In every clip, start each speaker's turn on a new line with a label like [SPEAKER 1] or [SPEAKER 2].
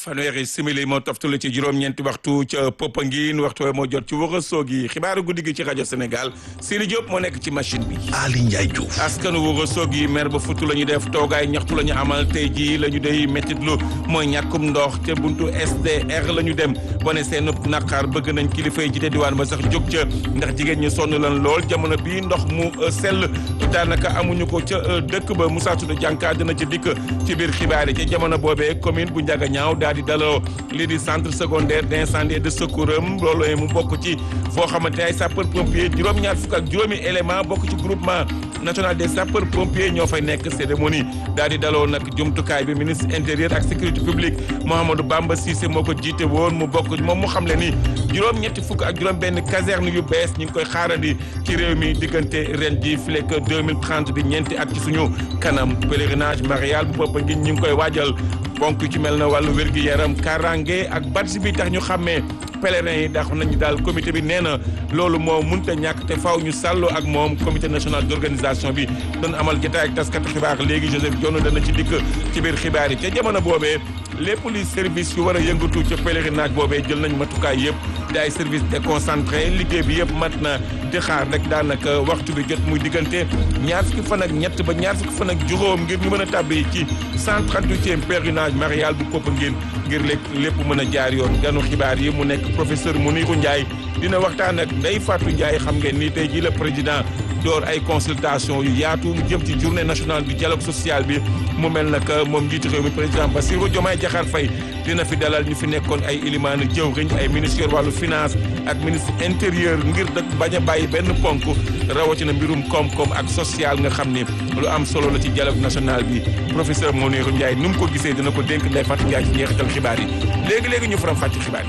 [SPEAKER 1] fanweeri simili moo toftalu ci juróom-ñeenti waxtu ca Popenguine waxtu moo jot ci Ourossogui xibaaru guddi gi ci rajo Sénégal Siri Diop moo nekk ci machine bi.
[SPEAKER 2] Ali Ndiaye Diouf.
[SPEAKER 1] askanu Ourossogui mer ba futu la ñu def toogaay ñaxtu la ñu amal tey jii la ñu day méttitlu mooy ñàkkum ndox te buntu SDR la ñu dem wane seen naqar bëgg nañ kilifa yi jiite diwaan ba sax jóg ca ndax jigéen ñi sonn lan lool jamono bii ndox mu sell daanaka amuñu ko ca dëkk ba Moussa Touré jànka dina ci dikk ci biir xibaar yi ca jamono boobee commune bu Ndiaganiao daal di daloo lii di centre secondaire d'incendie et de secours am loolu mu bokk ci foo xamante ay sapeur pompier juróom-ñaar fukk ak juróomi élément bokk ci groupement national des sapeurs pompiers ñoo fay nekk cérémonie daal di daloo nag jumtukaay bi ministre intérieur ak sécurité publique Mouhamadou Bamba Cissé moo ko jiite woon mu bokk moom mu xam le ni juróom-ñetti fukk ak juróom benn caserne yu bees ñu ngi koy xaarandi ci réew mi diggante ren ji filek 2030 di ñeenti at ci suñu kanam pèlerinage marial bu bopp ngi ñu ngi koy waajal bonk ci mel na wàllu wér-gi-yaram karange ak badge bi tax ñu xàmmee pèlerins yi dax nañu daal comité bi nee na loolu moo munta ñàkk te faaw ñu sàlloo ak moom comité national d'organisation bi doon amal jotaay ak taskatu xibaar léegi Joseph Dione dana ci dikk ci biir xibaar yi ca jamono boobee lépp luy service yu war a yëngatu ca pèlerinage boobee jël nañ matukaay yëpp di ay service déconcentré liggéey bi yëpp mat na di xaar rek daanaka waxtu bi jot muy diggante ñaar fukki fan ak ñett ba ñaar fukki fan ak juróom ngir ñu mën a tàbbi ci 138e pèlerinage marial bu Popenguine ngir lépp lépp mën a jaar yoon ganu xibaar yi mu nekk professeur Mounirou Ndiaye dina waxtaan ak Ndeye Fatou Ndiaye xam ngeen ni tey jii la président door ay consultation yu yaatu lu jëm ci journée nationale du dialogue social bi mu mel nag moom njiitu réew mi président Bassirou Diomaye Diakhar Faye dina fi dalal ñu fi nekkoon ay ilimaanu jëwriñ ay ministère wàllu finance ak ministre intérieur ngir dëkk bañ a bàyyi benn ponk rawatina mbirum koom-koom ak social nga xam ni lu am solo la ci dialogue national bi professeur Mounirou Ndiaye nu mu ko gisee dina ko dénk Ndeye Fatou Ndiaye ci njeexital xibaar yi léegi-léegi ñu faram fàcc xibaar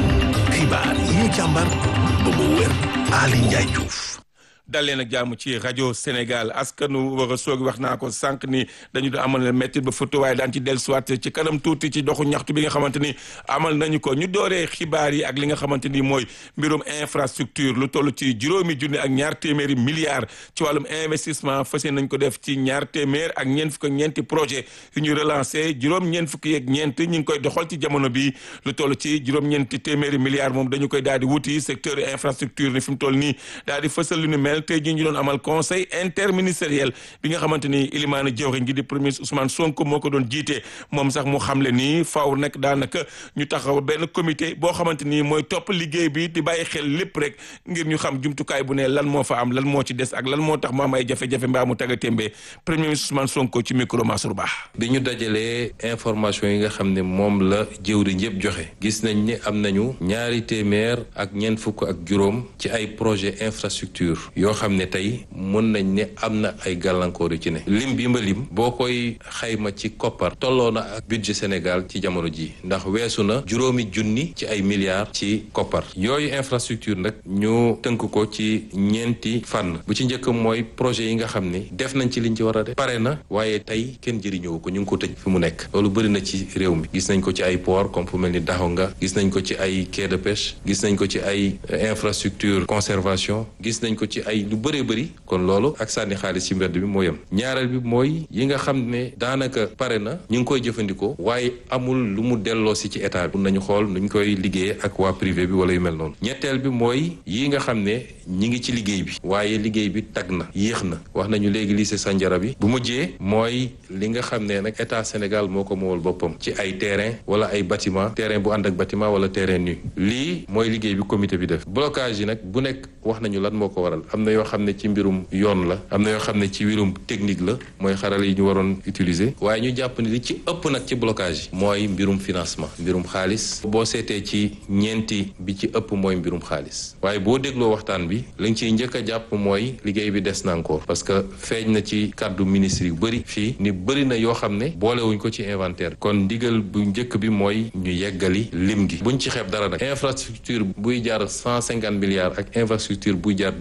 [SPEAKER 1] yi
[SPEAKER 2] xibaar yi ñu càmbar ba mu wér Ali Ndiaye Diouf
[SPEAKER 1] dal leen ak jàmm ci rajo Sénégal askanu war a soog wax naa ko sànq ni dañu doon amal métti ba foto waaye daan ci dellusiwaat ci kanam tuuti ci doxu ñaxtu bi nga xamante ni amal nañu ko ñu dooree xibaar yi ak li nga xamante ni mooy mbirum infrastructure lu toll ci juróomi junni ak ñaar téeméeri milliards ci wàllum investissement fas nañ ko def ci ñaar téeméer ak ñeent fukk ak ñeenti projet yu ñu relancé juróom ñeent fukki yeeg ñeent ñu ngi koy doxal ci jamono bi lu toll ci juróom-ñeenti téeméeri milliards moom dañu koy daal di wuti secteur infrastructure ni fi mu toll nii daal di fësal lu ñu mel tey jii ñu doon amal conseil interministériel bi nga xamante ni ilimaana jëwriñ gi di premier Ousmane Sonko moo ko doon jiite moom sax mu xamle ni faaw nag daanaka ñu taxaw benn comité boo xamante ni mooy topp liggéey bi di bàyyi xel lépp rek ngir ñu xam jumtukaay bu ne lan moo fa am lan moo ci des ak lan moo tax mu am ay jafe-jafe mbaa mu tagga témbee premier ministre Ousmane Sonko ci micro Mansour Ba
[SPEAKER 3] bi ñu dajalee information yi nga xam ne moom la jëwriñ yëpp joxe gis nañ ne am nañu ñaari téeméer ak ñeent fukk ak juróom ci ay projet infrastructure yoo xam ne tey mën nañ ne am na ay gàllankoor yu ci ne lim bi ma lim boo koy xayma ci koppar tolloo na ak budget Sénégal ci jamono ji ndax weesu na juróomi junni ci ay milliards ci koppar yooyu infrastructure nag ñu tënk ko ci ñeenti fànn bu ci njëkk mooy projet yi nga xam ne def nañ ci liñ ci war a def pare na waaye tey kenn jëriñoo ko ñu ngi ko tëj fi mu nekk loolu bëri na ci réew mi gis nañ ko ci ay port comme fu mel ni Daxonga gis nañ ko ci ay quai de pêche gis nañ ko ci ay infrastructure conservation gis nañ ko ci ay lu bëree bëri kon loolu ak sànni xaalis ci mbedd bi moo yem ñaareel bi mooy yi nga xam ne daanaka pare na ñu ngi koy jëfandikoo waaye amul lu mu delloo si ci état bi mun nañu xool nuñ koy liggéeyee ak waa privé bi wala yu mel noonu ñetteel bi mooy yi nga xam ne ñi ngi ci liggéey bi waaye liggéey bi tag na yéex na wax nañu léegi lycée Sandiara bi bu mujjee mooy li nga xam ne nag état Sénégal moo ko moowal boppam ci ay terrain wala ay bâtiment terrain bu ànd ak bâtiment wala terrain nu lii mooy liggéey bi comité bi def blocage yi nag bu nekk wax nañu lan moo ko waral am na yoo xam ne ci mbirum yoon la am na yoo xam ne ci mbirum technique la mooy xarala yi ñu waroon utiliser waaye ñu jàpp ni li ci ëpp nag ci blocage yi mooy mbirum financement mbirum xaalis boo seetee ci ñeenti bi ci ëpp mooy mbirum xaalis waaye boo dégloo waxtaan bi lañ ciy njëkk a jàpp mooy liggéey bi des na encore parce que feeñ na ci kàddu ministre yu bëri fii ni bëri na yoo xam ne boolewuñ ko ci inventaire kon ndigal bu njëkk bi mooy ñu yeggali lim gi buñ ci xeeb dara nag infrastructure buy jaar cent cinquante milliards ak infrastructure buy jaar deux milliards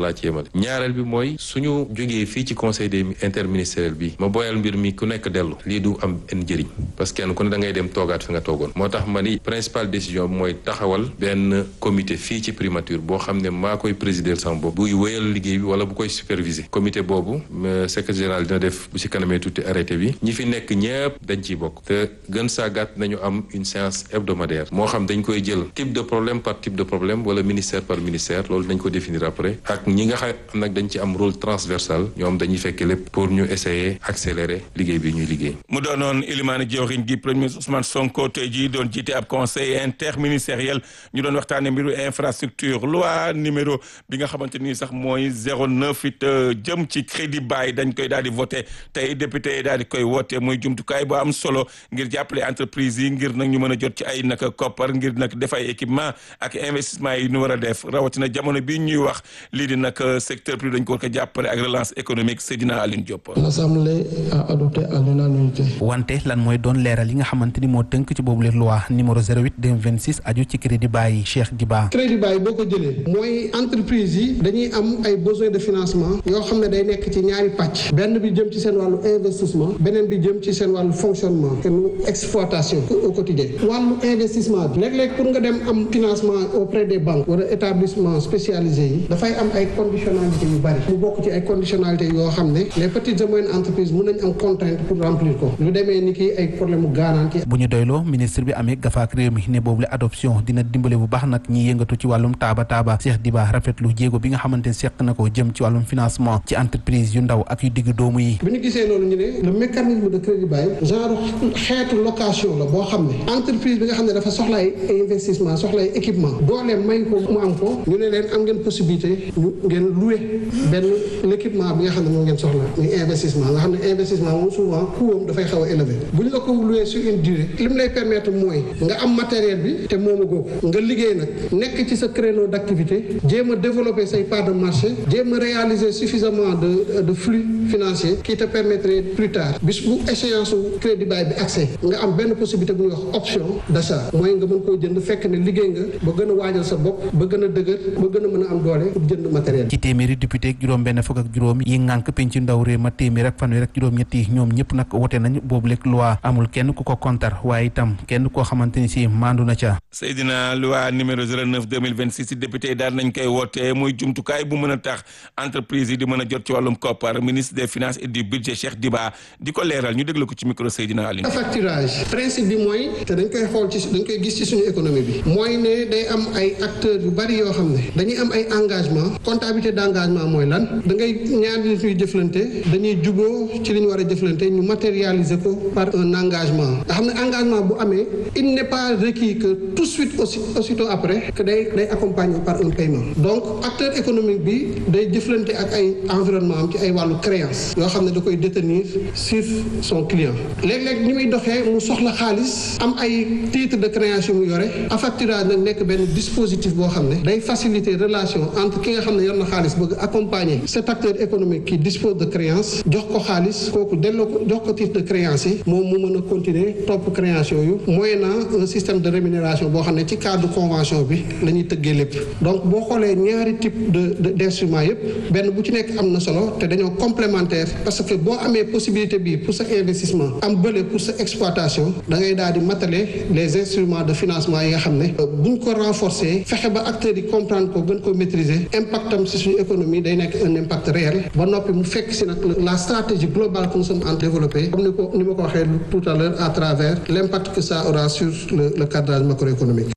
[SPEAKER 3] laa ci yemale ñaareel bi mooy suñu jógee fii ci conseil des interministériel bi ma boyal mbir mi ku nekk dellu lii du am en njëriñ parce que kenn ku ne da ngay dem toogaat fi nga toogoon moo tax ma ni principale décision bi mooy taxawal benn comité fii ci primature boo xam ne maa koy présider sama bopp buy wéyal liggéey bi wala bu koy superviser comité boobu secrétaire général dina def bu ci kanamee tuuti arrêté bi ñi fi nekk ñëpp dañ ciy bokk te gën saa gàtt nañu am une séance hebdomadaire moo xam dañ koy jël type de problème par type de problème wala ministère par ministère loolu dañ ko définir après ak ñi nga xam nag dañ ci am rôle transversal ñoom dañuy fekk lépp pour ñu essayer accélérer liggéey bi ñuy liggéey.
[SPEAKER 1] mu doonoon Ilimane Diorine gi premier ministre Ousmane Sonko tey jii doon jiite ab conseil interministériel ñu doon waxtaanee mbiru infrastructure loi numéro bi nga xamante ni sax mooy 09 it jëm ci crédit bail dañ koy daal di voté tey député yi daal di koy woote muy jumtukaay bu am solo ngir jàppale entreprise yi ngir nag ñu mën a jot ci ay naka koppar ngir nag def ay équipement ak investissement yi ñu war a def rawatina jamono bi ñuy wax lii di nag secteur privé dañ ko war ko jàppale ak relance économique Seydina Aline Diop.
[SPEAKER 4] L'Assemblée a adopté à l'unanimité.
[SPEAKER 5] wante lan mooy doon leeral yi nga xamante ni moo tënk ci boobu loi numéro 08 2026 aju ci crédit bail Cheikh Diba.
[SPEAKER 4] crédit bail boo ko jëlee mooy entreprise yi dañuy am ay besoins de financement yoo xam ne day nekk ci ñaari pàcc benn bi jëm ci seen wàllu investissement beneen bi jëm ci seen wàllu fonctionnement seen exploitation au quotidien wàllu investissement bi léeg-léeg pour nga dem am financement auprès des banques wala établissement spécialisé yi dafay am ay conditionnalité yu bari mu bokk ci ay conditionnalité yoo xam ne les petites et moyennes entreprises mën nañ am contrainte pour remplir ko lu demee ni ki ay problème mu garantie
[SPEAKER 5] bu ñu doyloo ministre bi amee gafaak réew mi ne boobu la adoption dina dimbale bu baax nag ñi yëngatu ci wàllum taaba taaba Cheikh Diba rafetlu jéego bi nga xamante ne seq na ko jëm ci wàllum financement ci entreprise yu ndaw ak yu digg doomu yi
[SPEAKER 4] bi ñu gisee loolu ñu ne le mécanisme de crédit bail genre xeetu location la boo xam ne entreprise bi nga xam ne dafa soxla ay investissement soxla ay équipement doole may ko mu am ko ñu ne leen am ngeen possibilité ñu ngeen louer benn l'équipement bi nga xam ne moom ngeen soxla muy investissement nga xam ne investissement moom souvent coûtam dafay xaw a élevé bu ñu la ko louer sur une durée li mu lay permettre mooy nga am matériel bi te moomu googu nga liggéey nag nekk ci sa créneau d'activité jéem a développer say part de marché jéem a réaliser suffisamment de de flux financier qui te permettrait plus tard bis bu échéance su crédit bail bi accès nga am benn possibilité bu ñuy wax option d'achat mooy nga mën koo jënd fekk ne liggéey nga ba gën a waajal sa bopp ba gën a dëgër ba gën a mën a am doole pour jënd matériel
[SPEAKER 5] ci téeméeri député ak juróom benn fukk ak juróom yi ngànk penc ndaw réew ma téeméer ak fanweer ak juróom ñett yi ñoom ñëpp nag wote nañ boobu lekk loi amul kenn ku ko kontar waaye itam kenn koo xamante ni si maandu na ca
[SPEAKER 1] Seydina loi numéro 09 2026 député yi daal nañ koy woote muy jumtukaay bu mën a tax entreprise yi di mën a jot ci wàllum koppar ministre des finances et du budget Cheikh Diba di ko leeral ñu déglu ko ci micro Seydina Aline
[SPEAKER 4] facturage principe bi mooy te dañ koy xool ci dañ koy gis ci suñu économie bi mooy ne day am ay acteurs yu bari yoo xam ne dañuy am ay engagement comptabilité d'engagement mooy lan da ngay ñaari nit ñuy jëflante dañuy juboo ci li ñu war a jëflante ñu matérialiser ko par un engagement nga xam ne engagement bu amee il n'est pas requis que tout de suite aussi aussitôt après que day day accompagné par un paiement donc acteur économique bi day jëflante ak ay environnement am ci ay wàllu créance yoo xam ne da koy détenir sur son client léeg-léeg ni muy doxee mu soxla xaalis am ay titre de créance yu mu yore affacturage nag nekk benn dispositif boo xam ne day faciliter relation entre ki nga xam ne yor na xaalis bëgg accompagner cet acteur économique qui dispose de créance jox ko xaalis kooku delloo ko jox ko titre de créance yi moom mu mën a continuer topp créance yooyu moyennant un système de rémunération boo xam ne ci cadre convention bi la ñuy tëggee lépp donc boo xoolee ñaari type de d'instruments yëpp benn bu ci nekk am na solo te dañoo complémentaire parce que boo amee possibilité bi pour sa investissement am bële pour sa exploitation da ngay daal di matale les instruments de financement yi nga xam ne buñ ko renforcer fexe ba acteurs yi comprendre ko gën ko maîtriser impact am si suñu économie day nekk un impact réel ba noppi mu fekk si nag la stratégie globale que nous sommes en développer comme ni ko ni ma ko waxee tout à l'heure à travers l'impact que ça aura sur le le cadrage macroéconomique.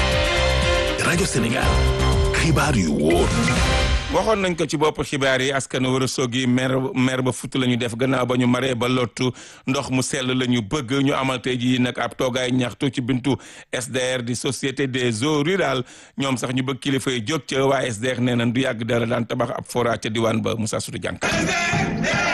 [SPEAKER 2] rajo Sénégal xibaar yu wóor.
[SPEAKER 1] waxoon nañ ko ci bopp xibaar yi askan war a soogi mer mer ba futt la ñu def gannaaw ba ñu maree ba lottu ndox mu sell la ñu bëgg ñu amal tey jii nag ab toogaay ñaxtu ci bintu SDR di société des eaux rurales ñoom sax ñu bëgg kilifa yi jóg ca waa SDR nee nañ du yàgg dara daan tabax ab forage ca diwaan ba Moussa Soudou Diankar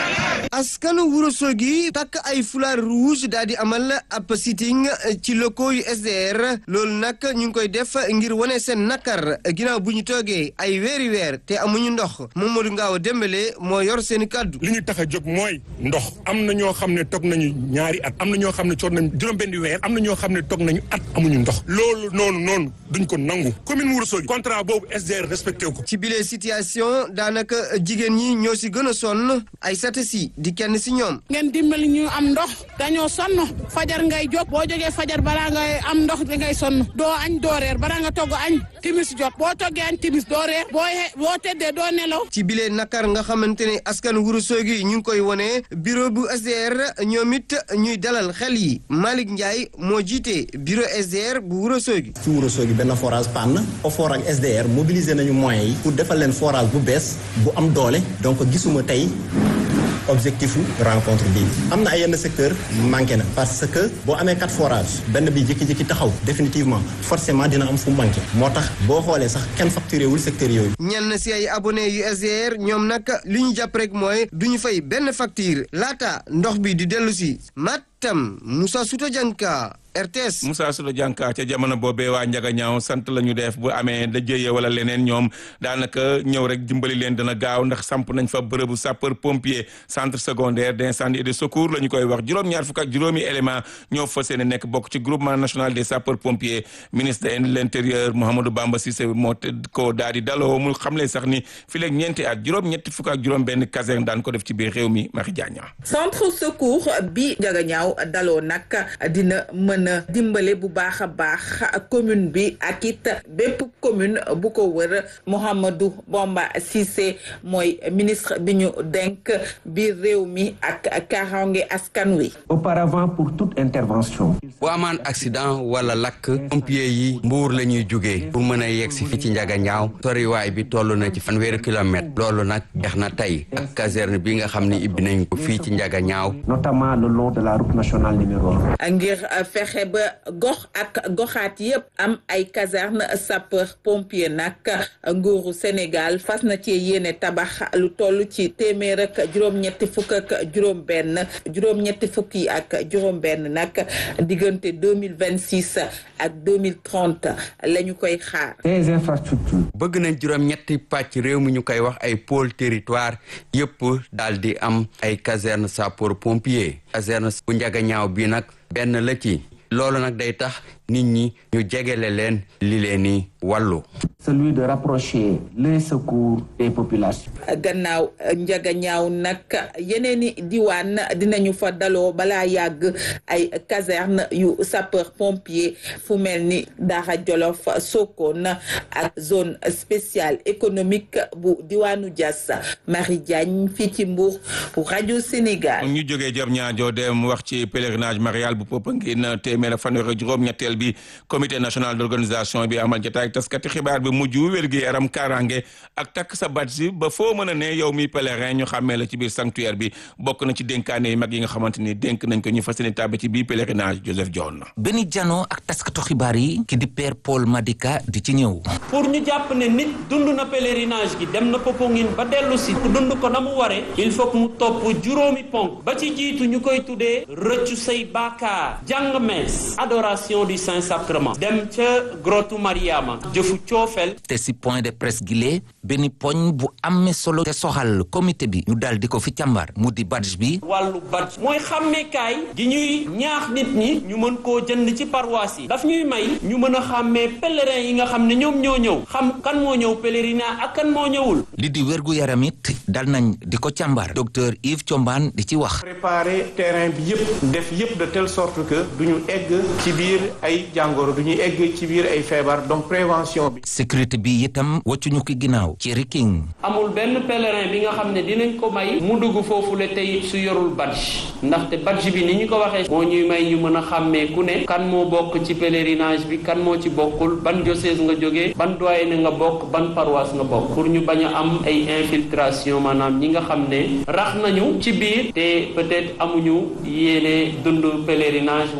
[SPEAKER 6] askanu Ourossogui takk ay foulard rouge daal di amal ab sitting ci locaux yu SDR loolu nag ñu ngi koy def ngir wane seen nakar ginnaaw bu ñu toogee ay weeri weer te amuñu ndox Mamadou Ngaaw Dembélé moo yor seen kàddu
[SPEAKER 7] li ñu tax a jóg mooy ndox am na ñoo xam ne toog nañu ñaari at am na ñoo xam ne toog nañu juróom-benni weer am na ñoo xam ne toog nañu at amuñu ndox loolu noonu noonu duñ ko nangu commune Ourossogui contrat boobu SDR respecté ko.
[SPEAKER 6] ci bile situation daanaka jigéen ñi ñoo si gën a sonn ay sata si di kenn si ñoom.
[SPEAKER 8] ngeen dimbali ñu am ndox dañoo sonn fajar ngay jóg boo jógee fajar balaa ngay am ndox da ngay sonn doo añ doo reer balaa nga togg añ timis jot boo toggee añ timis doo reer boo boo teddee doo nelaw.
[SPEAKER 6] ci bile nakar nga xamante ne askan Ourossogui ñu ngi koy wone bureau bu SDR ñoom it ñuy dalal xel yi Malick Ndiaye moo jiite bureau SDR bu Ourossogui.
[SPEAKER 9] ci Ourossogui benn forage panne OFOR ak SDR mobiliser nañu moyens yi pour defal leen forage bu bees bu am doole donc gisuma tey objectif rencontre bi am na ay yenn secteur manqué na parce que boo amee quatre forages benn bi jékki-jékki taxaw définitivement forcément dina am fu manqué moo tax boo xoolee sax kenn facturé wul secteur yooyu.
[SPEAKER 6] ñenn si ay abonné yu SDR ñoom nag li ñu jàpp rek mooy du ñu fay benn facture laata ndox bi di dellu si Matam Moussa Souta Dianka RTS.
[SPEAKER 1] Moussa Souda Dianka ca jamono boobee waa Njaga ñaaw sant la ñu def bu amee da jëye wala leneen ñoom daanaka ñëw rek dimbali leen dana gaaw ndax samp nañ fa bërëbu sapeur pompier centre secondaire d'incendie et de secours la ñu koy wax juróom-ñaar fukk ak juróomi élément ñoo fas yéene nekk bokk ci groupement national des sapeurs pompiers ministre de l'intérieur Mouhamadou Bamba Cissé moo ko daal di daloo mu xamle sax ni fi leeg ñeenti at juróom-ñetti fukk ak juróom benn caserne daan ko def ci biir réew mi Marie Diagne.
[SPEAKER 10] centre secours bi Njaga ñaaw daloo nag dina mën dimbale bu baax a baax commune bi ak it bépp commune bu ko wër Mouhamadou Bamba Cissé mooy ministre bi ñu denk biir réew mi ak kaaraange askan wi.
[SPEAKER 11] auparavant pour toute intervention.
[SPEAKER 12] bu amaan accident wala lakk pompier yi mbuur la ñuy jugee pour mën a yegg si fii ci njaga ñaaw soriwaay bi toll na ci fanweeri kilomètre loolu nag jeex na tey ak caserne bi nga xam ne ibbi nañ ko fii ci njaga ñaaw.
[SPEAKER 11] notamment le long de la route nationale numéro un.
[SPEAKER 10] ngir fexe ba gox ak goxaat yépp am ay caserne sapeur pompier nag nguuru Sénégal fas na ci yéene tabax lu toll ci téeméer ak juróom-ñetti fukk ak juróom-benn juróom-ñetti fukk yi ak juróom-benn nag diggante deux mille vingt six ak deux mille trente la ñu koy xaar.
[SPEAKER 11] des infrastructures.
[SPEAKER 12] bëgg nañ juróom-ñetti pàcc réew mi ñu koy wax ay pôle territoire yépp daal di am ay caserne sapeur pompier caserne bu njaga ñaaw bi nag benn la ci. loolu nag day tax nit ñi ñu jegele leen li leen ni wàllu
[SPEAKER 11] celui de rapprocher les secours des populations.
[SPEAKER 10] gannaaw njaga ñaaw nag yeneen i diwaan dinañu fa daloo balaa yàgg ay caserne yu sapeur pompier fu mel ni Daara Jolof Sokone ak zone spéciale économique bu diwaanu Diass Marie Diagne fii ci Mbour pour rajo Sénégal.
[SPEAKER 1] ñu jógee jëm ñaajo dem wax ci pèlerinage marial bu Popenguine téeméer ak fanweer ak juróom-ñetteel bi comité national d'organisation bi amal jotaay ak taskati xibaar bi mujj wér-gi yaram kaaraange ak takk sa badge ba foo mën a ne yow mi pèlerin ñu xàmmee la ci biir sanctuaire bi bokk na ci dénkaane yu mag yi nga xamante ni dénk nañ ko ñu fas yéene tàbbi ci biir pèlerinage Joseph Dione.
[SPEAKER 13] benn jano ak taskatu xibaar yi ki di père Paul Madika di ci ñëw.
[SPEAKER 14] pour ñu jàpp ne nit dund na pèlerinage gi dem na Popenguine ba dellu si dund ko na mu waree il faut que mu topp juróomi ponk ba ci jiitu ñu koy tuddee rëccu say baakaar jàng mees adoration du saint sacrement dem ca grotu Mariama jëfu coofel
[SPEAKER 13] te si point de presse gile benn poñ bu amee solo te soxal comité bi ñu dal di ko fi càmbar mu di badge bi
[SPEAKER 14] wàllu badge mooy xàmmeekaay gi ñuy ñaax nit ñi ñu mën koo jënd ci paroisse yi daf ñuy may ñu mën a xàmmee pèlerin yi nga xam ne ñoom ñoo ñëw xam kan moo ñëw pèlerinage ak kan moo ñëwul
[SPEAKER 13] li di wérgu yaram it dal nañ di ko càmbar docteur Yves Thiombane di ci wax
[SPEAKER 15] préparer terrain bi yëpp def yëpp de telle sorte que duñu egg ci biir ay jàngoro duñu egg ci biir ay feebar donc prévention bi
[SPEAKER 13] sécurité bi itam wàccuñu ki ginnaaw ci riking
[SPEAKER 14] amul benn pèlerin bi nga xam ne dinañ ko may mu dugg foofu le tey su yorul badge ndaxte badge bi ni ñu ko waxee moo ñuy may ñu mën a xàmmee ku ne kan moo bokk ci pèlerinage bi kan moo ci bokkul ban diocèse nga jógee ban doyen nga bokk ban paroisse nga bokk pour ñu bañ a am ay infiltration maanaam ñi nga xam ne rax nañu ci biir te peut-être amuñu yéene dund pèlerinage waaye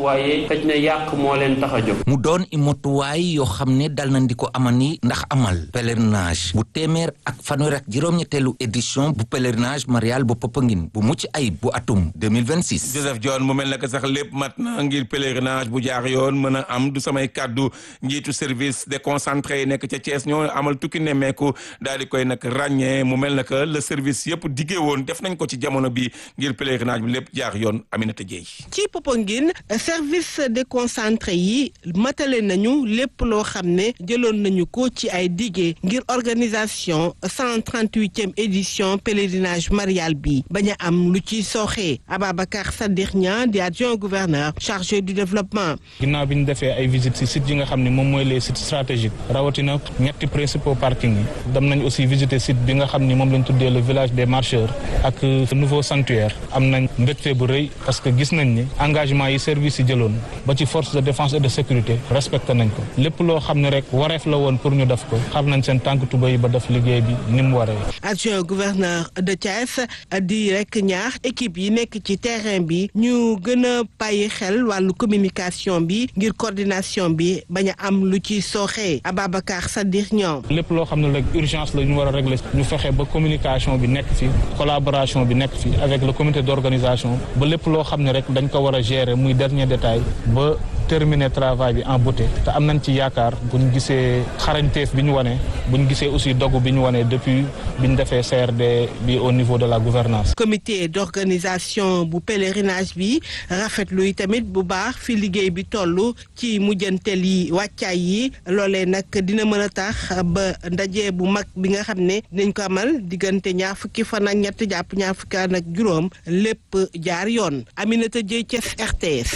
[SPEAKER 14] xëj na yàq moo leen tax a jóg
[SPEAKER 13] mu doon i motuwaay yoo xam ne dal nañ di ko amani ndax amal pèlerinage bu téeméer ak fanweer ak juróom-ñetteelu édition bu pèlerinage marial bu Popenguine bu mucc ayib bu atum 2026
[SPEAKER 1] Joseph John mu mel naka sax lépp mat na ngir pèlerinage bu jaar yoon mën a am du samay kàddu njiitu service déconcentré yi nekk ca Thiès ñoo amal tukki nemmeeku daal di koy nag ràññee mu mel naka le service yëpp diggee woon def nañ ko ci jamono bi ngir pèlerinage bi lépp jaar yoon Aminata Dieye
[SPEAKER 16] ci Popenguine service déconcentré yi matale nañu lépp loo xam ne jëloon nañu ko ci ay diggé ngir organisation 138e édition pèlerinage marial bi bañ a am lu ci sooxee Ababacar Sadikh Niang di adjoint gouverneur chargé du développement.
[SPEAKER 17] ginnaaw bi ñu defee ay visites ci sites yi nga xam ne moom mooy les sites stratégiques rawatina ñetti principaux parking yi dem nañ aussi visiter site bi nga xam ni moom lañ tuddee le village des marcheurs ak nouveau sanctuaire am nañ mbégte bu rëy parce que gis nañ ni engagement yi service yi jëloon ba ci force de défense et de sécurité respecté nañ ko lépp loo xam ne rek wareef la woon pour ñu def ko xar nañ seen tànk tuba yi ba def liggéey bi ni mu waree.
[SPEAKER 16] adjoint gouverneur de Thiès di rek ñaax équipe yi nekk ci terrain bi ñu gën a bàyyi xel wàllu communication bi ngir coordination bi bañ a am lu ci sooxee Ababacar Sadikh ñoom.
[SPEAKER 17] lépp loo xam ne rek urgence la ñu war a régler ñu fexe ba communication bi nekk fi collaboration bi nekk fi avec le comité d'organisation ba lépp loo xam ne rek dañ ko war a gérer muy dernier détail ba terminer travail bi en beauté te am nañ ci yaakaar bu ñu gisee xarañteef bi ñu wane bu ñu gisee aussi dogu bi ñu wane depuis bi ñu defee CRD bi au niveau de la gouvernance
[SPEAKER 16] comité d'organisation bu pèlerinage bi rafetlu yi tamit bu baax fi liggéey bi toll ci mujjantel yi wàccaay yi loolee nag dina mën a tax ba ndaje bu mag bi nga xam ne dinañ ko amal diggante ñaar fukki fan ak ñett jàpp ñaar fukki fan ak juróom lépp jaar yoon Aminata Dieye Thiès RTS.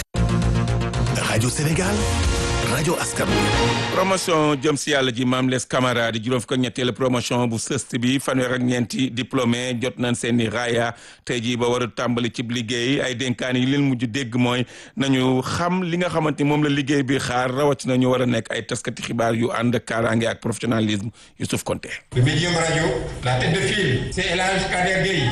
[SPEAKER 2] rajo Sénégal rajo askan
[SPEAKER 1] promotion jëm si yàlla ji maam les Camara di juróom fukk ak ñetteelu promotion bu sëst bi fanweer ak ñeenti diplômé jot nañ seen i raaya tey jii ba war a tàmbali cib liggéey ay dénkaan yi leen mujj dégg mooy nañu xam li nga xamante ni moom la liggéey bi xaar rawatina ñu war a nekk ay taskati xibaar yu ànd ak kaaraange ak professionnalisme Youssouf Konté.
[SPEAKER 18] Le médium radio la tête de file c'est El Hadj Kader Gueye.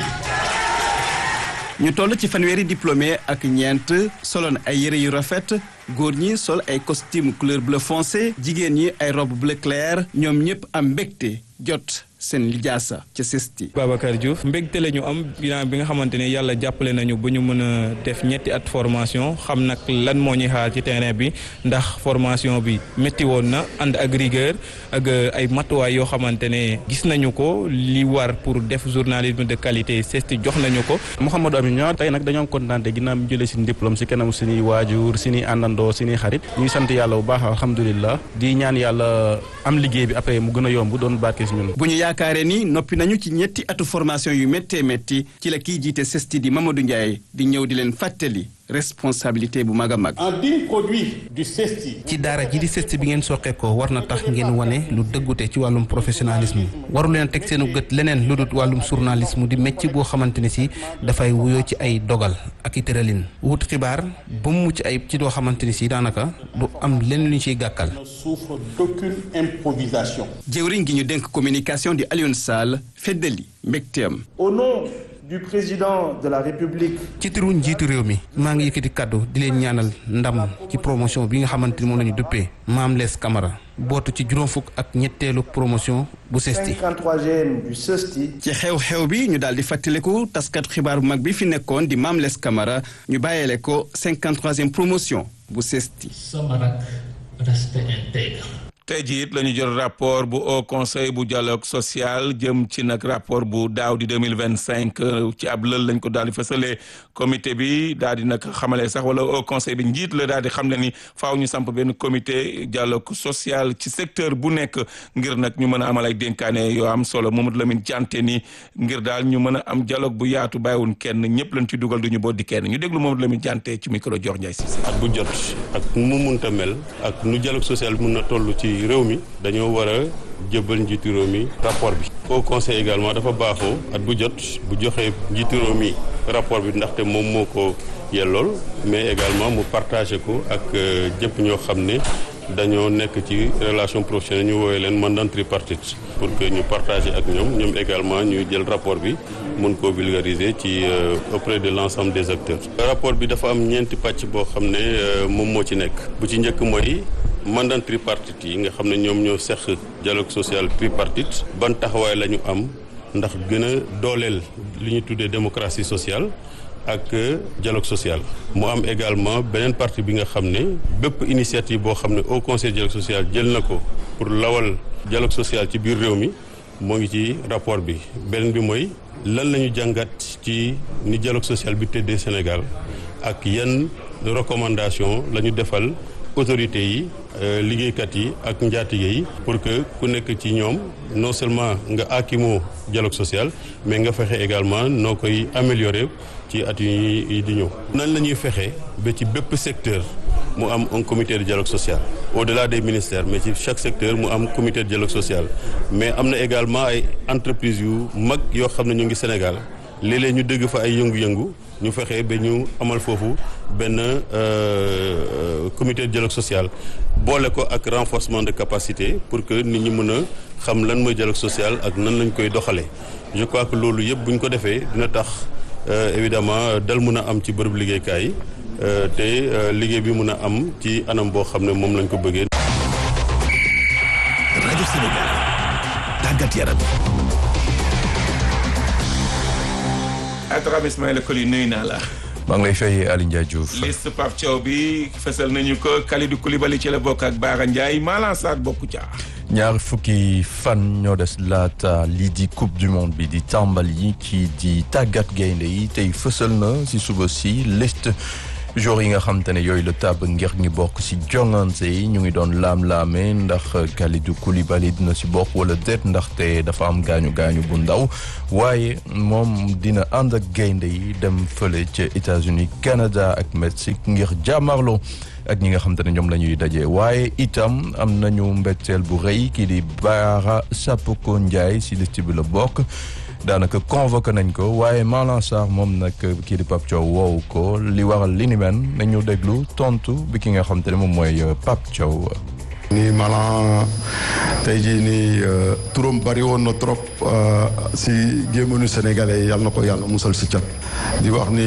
[SPEAKER 19] ñu toll ci fanweeri diplômé ak ñeent soloon ay yëre yu rafet góor ñi sol ay costume couleur bleu foncé jigéen ñi ay robe bleu clair ñoom ñëpp am mbégte jot seen lijaasa ca sesti
[SPEAKER 17] Babacar Diouf mbégte la ñu am bilan bi nga xamante ne yàlla jàppale nañu ba ñu mën a def ñetti at formation xam nag lan moo ñuy xaar ci terrain bi ndax formation bi métti woon na ànd ak rigueur ak ay matuwaay yoo xamante ne gis nañu ko li war pour def journalisme de qualité sesti jox nañu ko
[SPEAKER 20] Mouhamadou Amine ñoo tey nag dañoo kontaan ginnaaw mu jëlee suñu diplôme si kanam suñuy waajur suñuy àndandoo suñuy xarit ñuy sant yàlla bu baax alhamdulilah di ñaan yàlla am liggéey bi après mu gën a yomb doon barke si ñun
[SPEAKER 19] yaakaare ni noppi nañu ci ñetti atu formation yu méttee métti ci la kiy jiite sesti di Mamadou Ndiaye di ñëw di leen fàttali responsabilité bu mag a mag.
[SPEAKER 21] un digne produit du CESTI.
[SPEAKER 5] ci daara ji di CESTI bi ngeen soqee ko war na tax ngeen wane lu dëggute ci wàllum professionnalisme waru leen teg seenu gët leneen lu dul wàllum journalisme di métier boo xamante ne si dafay wuyoo ci ay dogal ak i tëralin wut xibaar ba mu mucc ayib ci doo xamante ni si daanaka du am lenn lu ñu ciy gàkkal.
[SPEAKER 21] ne souffre d'aucune improvisation.
[SPEAKER 19] jëwriñ gi ñu dénk communication di Alioune Sall feddali mbégteem.
[SPEAKER 21] au nom du président de la République.
[SPEAKER 5] ci turu njiitu réew mi maa ngi yëkkati kàddu di leen ñaanal ndam ci promotion bi nga xamante ni moom la ñu duppee Mame Less Camara bootu ci juróom fukk ak ñetteelu promotion bu CESTI.
[SPEAKER 21] 53e du CESTI.
[SPEAKER 19] ci xew-xew bi ñu daal di fàttaliku taskat xibaar bu mag bi fi nekkoon di Mame Less Camara ñu bàyyeele ko 53e promotion bu CESTI.
[SPEAKER 22] sama rak respect intègre.
[SPEAKER 1] tey jii it la ñu jot rapport bu Haut Conseil bu dialogue social jëm ci nag rapport bu daaw di deux mille vingt cinq ci ab lël lañ ko daal di fësalee comité bi daal di nag xamale sax wala Haut Conseil bi njiit la daal di xam ne ni faaw ñu samp benn comité dialogue social ci secteur bu nekk ngir nag ñu mën a amal ay dénkaane yoo am solo Mamadou Lamine Diante ni ngir daal ñu mën a am dialogue bu yaatu bàyyiwun kenn ñëpp lañ ci dugal du ñu boddi kenn ñu déglu Mamadou Lamine Diante ci micro Dior Ndiaye Cissé.
[SPEAKER 23] at bu jot ak mu munta mel ak nu dialogue social mun na toll ci réew mi dañoo war a jëbal njiitu réew mi rapport bi au conseil également dafa baaxoo at bu jot bu joxee njiitu réew mi rapport bi ndaxte moom moo ko yellool mais également mu partagé ko ak ñëpp ñoo xam ne dañoo nekk ci relation professionnelle ñu woowee leen mandat tripartite pour que ñu partager ak ñoom ñoom également ñu jël rapport bi mun koo vulgariser ci auprès de l'ensemble des acteurs. rapport bi dafa am ñeenti pàcc boo xam ne moom moo ci nekk bu ci njëkk mooy mandat tripartite yi nga xam ne ñoom ñoo seq dialogue social tripartite ban taxawaay la ñu am ndax gën a dooleel li ñu tuddee démocratie sociale. ak dialogue social mu am également beneen partie bi nga xam ne bépp initiative boo xam ne au conseil dialogue social jël na ko pour lawal dialogue social ci biir réew mi moo ngi ci rapport bi beneen bi mooy lan la ñu jàngat ci ni dialogue social bi tëddee Sénégal ak yan recommandation la ñu defal autorités yi liggéeykat yi ak njaatige yi pour que ku nekk ci ñoom non seulement nga akimoo dialogue social mais nga fexe également noo koy améliorer ci at yi di ñëw. nan la ñuy fexe ba ci bépp secteur mu am un comité de dialogue social au-delà des ministères mais ci chaque secteur mu am comité de dialogue social mais am na également ay entreprises yu mag yoo xam ne ñu ngi Sénégal léeg-léeg ñu dégg fa ay yëngu-yëngu ñu fexe ba ñu amal foofu benn comité de dialogue social boole ko ak renforcement de capacité pour que nit ñi mën a xam lan mooy dialogue social ak nan lañ koy doxalee je crois que loolu yëpp bu ñu ko defee dina tax évidemment dal mën a am ci bërëb liggéeykaay yi te liggéey bi mën a am ci anam boo xam ne moom lañ ko bëggee.
[SPEAKER 2] rajo Sénégal tàggat yaram.
[SPEAKER 1] Atrame Ismaïla Koli nuyu naa la.
[SPEAKER 3] maa ngi lay fay Aliou Ndiaye Diouf.
[SPEAKER 1] liste Pape Thiaw bi fësal nañu ko Kalidou Koulibaly ci la bokk ak Bara Ndiaye Malang Sarr bokku ca.
[SPEAKER 3] ñaar fukki fan ñoo des laata lii di coupe du monde bi di tàmbali kii di tàggat gaynde yi tey fësal na si suba si liste joueurs yi nga xam te ne yooyu la tàbb ngir ngi bokk si jongante yi ñu ngi doon laam-laame ndax Kalidou Koulibaly dina si bokk wala déet ndaxte dafa am gaañu gaañu bu ndaw waaye moom dina ànd ak gaynde yi dem fële ca États-Unis Canada ak Mexique ngir jàmmarloo ak ñi nga xam te ne ñoom la ñuy daje waaye itam am nañu mbetteel bu rëy kii di Bara Sapoko Ndiaye si liste bi la bokk daanaka convoqué nañ ko waaye Malang Sarr moom nag kii di Pape Thiaw woowu ko li waral li ni men nañu déglu tontu bi ki nga xam te ne moom mooy Pape Thiaw.
[SPEAKER 4] nii Malang tey jii nii turam bari woon na trop si gémmanu sénégalais yal na ko yàlla musal si cat di wax ni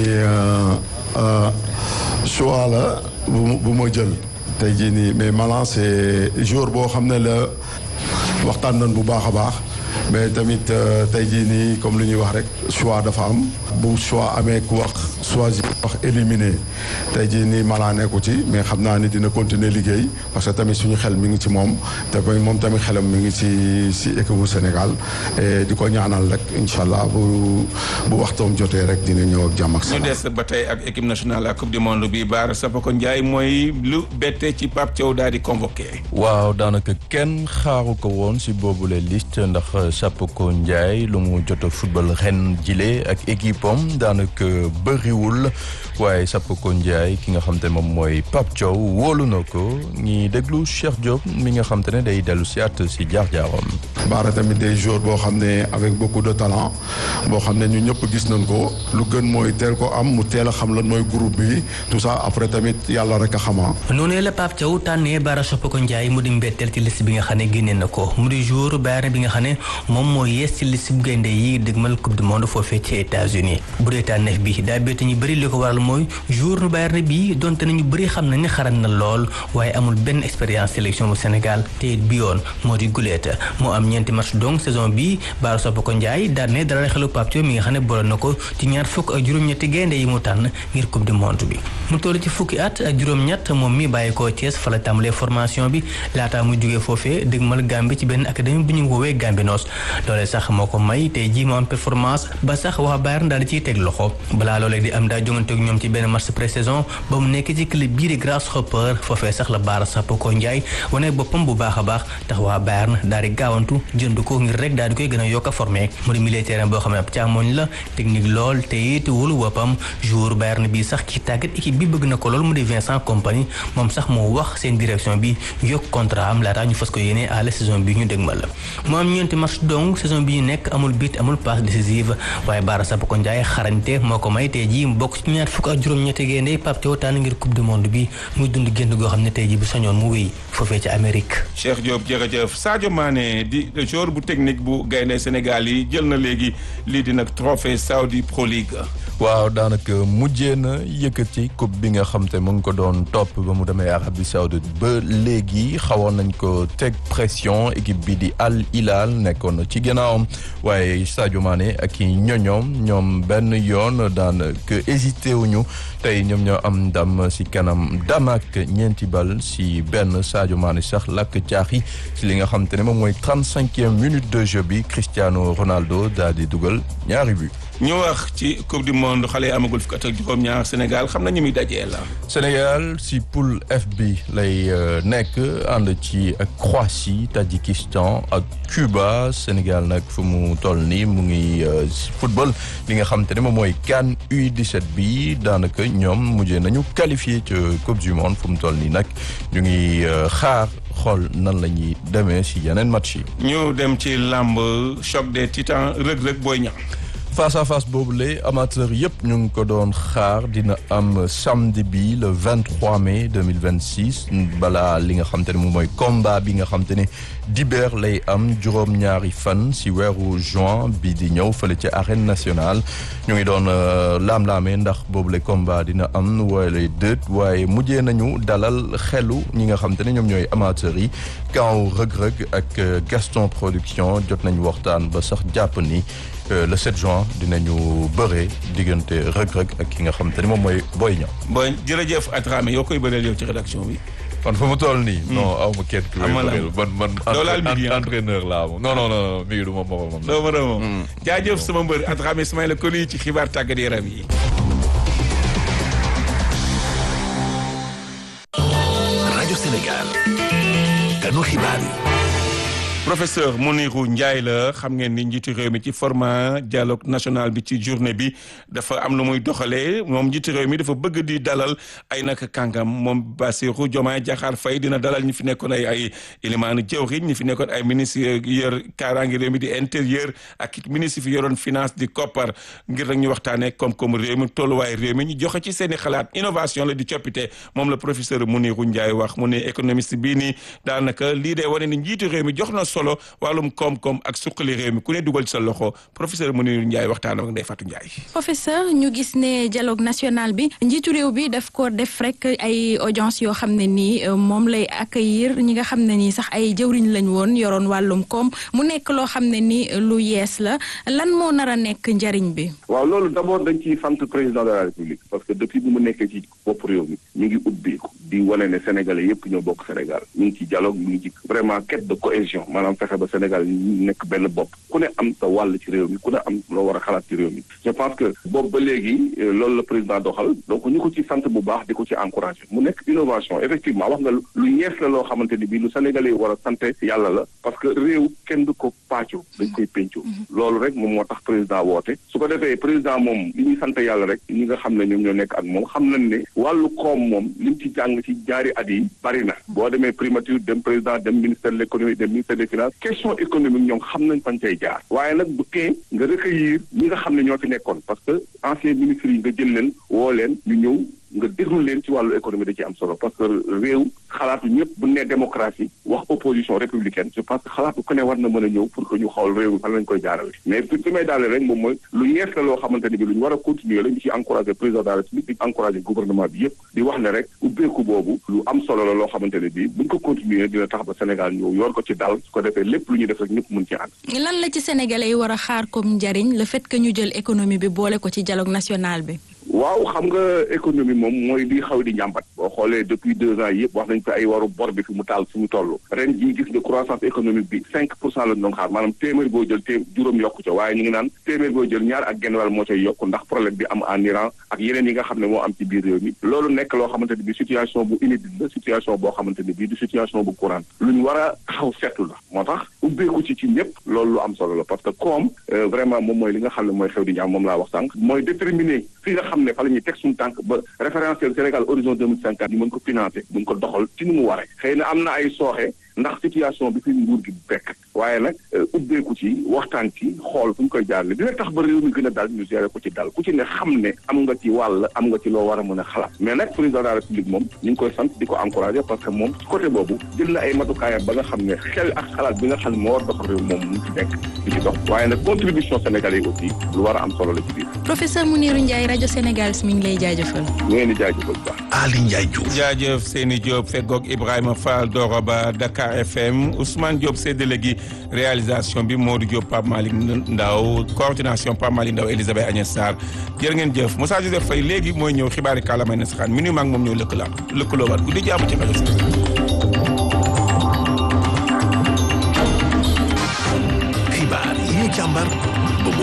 [SPEAKER 4] choix la bu ma jël tey jii nii mais Malang c'est jour boo xam ne la waxtaan nañ bu baax a baax mais tamit tey jii nii comme lu ñuy wax rek choix dafa am bu choix amee ku wax choisir wax éliminé tey jii nii Malang nekku ci mais xam naa ni dina continuer liggéey parce que tamit suñu xel mi ngi ci moom te moom tamit xelam mi ngi ci si équipe bu Sénégal et di ko ñaanal rek incha allah bu bu waxtoom jotee rek dina ñëw ak jàmm ak
[SPEAKER 1] ñu
[SPEAKER 4] salaam.
[SPEAKER 1] des ba tey ak équipe nationale ak coupe du monde bi Bara Sapoko Ndiaye mooy lu bette ci Pape Thiaw daal di convoqué.
[SPEAKER 3] waaw daanaka kenn xaaru ko woon si boobule liste ndax Sapoko Ndiaye lu mu jot a football ren jile ak équipe am daanaka bëriwul waaye Sapoko Ndiaye ki nga xam te ne moom mooy Pape Thiaw wóolu na ko ñi déglu Cheikh Diop mi nga xam te ne day dellu si at si jaar-jaaram.
[SPEAKER 4] Bara tamit des joueurs boo xam ne avec beaucoup de talent boo xam ne ñu ñëpp gis nañ ko lu gën mooy teel ko am mu teel a xam lan mooy groupe bi tout ça après tamit yàlla rek a xamaa.
[SPEAKER 7] noonu la Pape Thiaw tànnee Bara Sapoko Ndiaye mu di mbetteel ci liste bi nga xam ne génne na ko mu di joueur Bayern bi nga xam ne moom moo yees ci liste bu gaynde yi dëgmal coupe du monde foofee ci États-Unis bu dee tànneef bi daa bett ñu bëri li ko waral mooy joueur Bayern bi donte nañu bëri xam nañ ne xarañ na lool waaye amul benn expérience sélection bu Sénégal te it bi yoon moo di guleet moo am ñeenti match donc saison bi Bara Sapoko Ndiaye daan ne dara xelu Pape Thiaw mi nga xam ne boole na ko ci ñaar fukk ak juróom-ñetti gaynde yi mu tànn ngir coupe du monde bi mu toll ci fukki at ak juróom-ñett moom mi bàyyi koo Thiès fa la tàmbalee formation bi laataa muy jógee foofee dëgmal Gambie ci benn académie bu ñu woowee Gambinos loolee sax moo ko may tey jii mu am performance ba sax waa Bayern daal di ciy teg loxo balaa loolee di am daa jongante ak ñoom ci benn match pré-saison ba mu nekk ci club bii di Grasshopper foofee sax la Bara Sapoko Ndiaye wane boppam bu baax a baax tax waa Bayern daal di gaawantu jënd ko ngir rek daal di koy gën a yokk a formé mu di milieu terrain boo xam ne ab càmmoñ la technique lool te it wóolu boppam joueur Bayern bi sax ci tàggat équipe bi bëgg na ko lool mu di Vincent Kompany moom sax moo wax seen direction bi yokk contrat am laataa ñu fas ko yéene à la saison bi ñu dégmal la mu am ñeenti match donc saison bi ñu nekk amul but amul passe décisive waaye Bara Sapoko Ndiaye xarañte moo ko may tey jii ji mu bokk ci ñaar fukk ak juróom-ñetti gaynde Pape Thiaw tànn ngir coupe du monde bi muy dund génn goo xam ne tey ji bu sañoon mu wéy foofee ci Amérique.
[SPEAKER 1] Cheikh Diop jërëjëf Sadio Mané di joueur bu technique bu gaynde Sénégal yi jël na léegi lii di nag trophée Saudi Pro League.
[SPEAKER 3] waaw daanaka mujjee na yëkkati coupe bi nga xam te mu ngi ko doon topp ba mu demee Arabie Saoudite ba léegi xawoon nañ ko teg pression équipe bi di Al Hilal nekkoon ci gannaawam waaye Sadio Mané ak i ñoñoom ñoom benn yoon daanaka hésité wuñu tey ñoom ñoo am ndam si kanam dam ak ñeenti bal si benn Sadio Mané sax lakk caaxi si li nga xam te ne moom mooy trente-cinquième minute de jeu bi Cristiano Ronaldo daal di dugal ñaari but.
[SPEAKER 1] ñu wax ci coupe du monde xale yi amagul fukk at ak juróom-ñaar Sénégal xam nañu muy dajee la.
[SPEAKER 3] Sénégal si poule F bi lay nekk ànd ci ak Croatie Tadjikistan ak Cuba Sénégal nag fu mu toll nii mu ngi football li nga xam te ne moom mooy CAN U17 bi daanaka ñoom mujjee nañu qualifié ci coupe du monde fu mu toll nii nag ñu ngi xaar. xool nan la ñuy demee si yeneen match yi.
[SPEAKER 1] ñu dem ci làmb choc des titans rëg-rëg booy ñax.
[SPEAKER 3] face à face boobu la amateur yëpp ñu ngi ko doon xaar dina am samedi bi le 23 mai 2026 balaa li nga xam te ne moom mooy combat bi nga xam te ne dibeer lay am juróom-ñaari fan si weeru juin bi di ñëw fële ci arène nationale ñu ngi doon laam-laamee ndax boobu la combat dina am wala déet waaye mujjee nañu dalal xelu ñi nga xam te ne ñoom ñooy amateurs yi kaw rëg-rëg ak Gaston production jot nañu waxtaan ba sax jàpp ni le 7 juin dinañu bëree diggante rëg-rëg ak ki nga xam te ni moom mooy Boy Niang.
[SPEAKER 1] Boy jërëjëf Adrame yoo koy bëreel yow ci rédaction bi.
[SPEAKER 3] man fa mu toll nii. non aw ma kenn ku may bëreel man man.
[SPEAKER 1] doo laal midi
[SPEAKER 3] entraîneur laa moom non non non mi ngi du ma moromam.
[SPEAKER 1] doo moromam. jaajëf sama mbër Adrame Ismaïla Koli ci xibaar tàggat yaram yi.
[SPEAKER 2] rajo Sénégal. kanu xibaar yi.
[SPEAKER 1] professeur Mounirou Ndiaye la xam ngeen ni njiitu réew mi ci format dialogue national bi ci journée bi dafa am lu muy doxalee moom njiitu réew mi dafa bëgg di dalal ay naka kàngam moom Bassirou Diomaye Diakhar Faye dina dalal ñi fi nekkoon ay ay élimaanu jëwriñ ñi fi nekkoon ay ministre yor kaaraange réew mi di intérieur ak it ministre fi yoroon finance di koppar ngir rek ñu waxtaanee koom-koomu réew mi tolluwaay réew mi ñu joxe ci seen i xalaat innovation la di coppite moom la professeur Mounirou Ndiaye wax mu ne économiste bii nii daanaka lii day wane ni njiitu réew mi jox na solo wàllum koom-koom ak suqali réew mi ku ne dugal ci sa loxo professeur Mounirou Ndiaye waxtaan ak Ndeye Fatou Ndiaye.
[SPEAKER 6] professeur ñu gis ne dialogue national bi njiitu réew bi daf ko def rek ay audience yoo xam ne nii moom lay accueillir ñi nga xam ne nii sax ay jëwriñ lañ woon yoroon wàllum koom mu nekk loo xam ne ni lu yees la lan moo nar a nekk njariñ bi.
[SPEAKER 8] waaw loolu d'abord dañ ciy sant président de la république parce que depuis bu mu nekkee ci bopp réew mi ñu ngi ubbeeku di wane ne sénégalais yëpp ñoo bokk Sénégal ñu ngi ci dialogue ñu ngi ci vraiment quête de cohésion maanaam fexe ba Sénégal ñu nekk benn bopp ku ne am sa wàll ci réew mi ku ne am loo war a xalaat ci réew mi je pense que boobu ba léegi loolu la président doxal donc ñu ko ci sant bu baax di ko ci encouragé mu nekk innovation effectivement wax nga lu ñees la loo xamante ni bii lu sénégalais yi war a sant yàlla la parce que réew kenn du ko pàccu dañ koy péncu loolu rek moom moo tax président woote su ko defee président moom li ñuy sant yàlla rek ñi nga xam ne ñoom ñoo nekk ak moom xam nañ ne wàllu koom moom lim ci jàng ci jaari at yi bari na boo demee primature dem président dem ministère de l'économie dem ministère des finances question économique ñoom xam nañ fan cay jaar waaye nag bu tee nga recueillir ñi nga xam ne ñoo fi nekkoon parce que ancien ministres yi nga jël leen woo leen ñu ñëw nga déglu leen ci wàllu économie da ci am solo parce que réew xalaatu ñëpp bu nee démocratie wax opposition républicaine je pense que xalaatu ku ne war na mën a ñëw pour que ñu xool réew mi fan lañ koy jaarale mais fi fi may daale rek moom mooy lu ñees la loo xamante ni bi lu ñu war a continuer la ñu ci encouragé président de la république di encouragé gouvernement bi yëpp di wax ne rek ubbeeku boobu lu am solo la loo xamante ne bi buñ ko continuer dina tax ba Sénégal ñëw yor ko ci dal su ko defee lépp lu ñuy def rek ñëpp mën ci ànd
[SPEAKER 6] lan la ci sénégalais yi war a xaar comme njariñ le fait que ñu jël économie bi boole ko ci dialogue national bi
[SPEAKER 8] waaw xam nga économie moom mooy di xaw di njàmbat boo xoolee depuis deux ans yëpp wax nañ ko ay waru bor bi fi mu taal fi mu toll ren jii gis nga croissance économique bi cinq pour cent lañ doon xaar maanaam téeméer boo jël té juróom yokku ca waaye ñu ngi naan téeméer boo jël ñaar ak genn wàll moo cay yokku ndax problème bi am en Iran ak yeneen yi nga xam ne moo am ci biir réew mi loolu nekk loo xamante ne bi situation bu inédite la situation boo xamante ne bii du situation bu courante lu ñu war a taxaw seetlu la moo tax ubbeeku ci ci ñëpp loolu lu am solo la parce que comme vraiment moom mooy li nga xam ne mooy xew di ñaam moom laa wax sànq mooy déterminer fi nga xam ne fa la ñuy teg suñu tànk ba référentiel Sénégal horizon deux mille cinquante ñu mën ko financer mën ko doxal ci ni mu waree xëy na am na ay sooxe ndax situation bi fi nguur gi bekk waaye nag ubbeeku ci waxtaan ci xool fu ñu koy jaarale dina tax ba réew mi gën a dal ñu gérer ko ci dal ku ci ne xam ne am nga ci wàll am nga ci loo war a mën a xalaat mais nag président de la république moom ñu ngi koy sant di ko encourager parce que moom ci côté boobu jël na ay matukaayam ba nga xam ne xel ak xalaat bi nga xam ne moo war doxal réew moom mu ci nekk di ci dox waaye nag contribution sénégalais yi aussi lu war a am solo la ci biir.
[SPEAKER 6] professeur Mounirou Ndiaye rajo Sénégal mi ngi lay jaajëfal.
[SPEAKER 8] ñu ngeen di jaajëfal bu baax.
[SPEAKER 2] Ali Ndiaye Diouf.
[SPEAKER 1] jaajëf Seyni Diop feggoog Ibrahima Fall Doroba Dakar FM Ousmane Diop séddale gi réalisation bi Modou Diop Pape Malick Ndaw coordination Pape Malick Ndaw Elisabeth Agnès Sarr jërë ngeen jëf Moussa Joseph Faye léegi mooy ñëw xibaari kàllaamay na saxaan mi nuyu maag moom ñoo lëkkaloo lëkkaloo waat guddi jàmm ci rajo Sénégal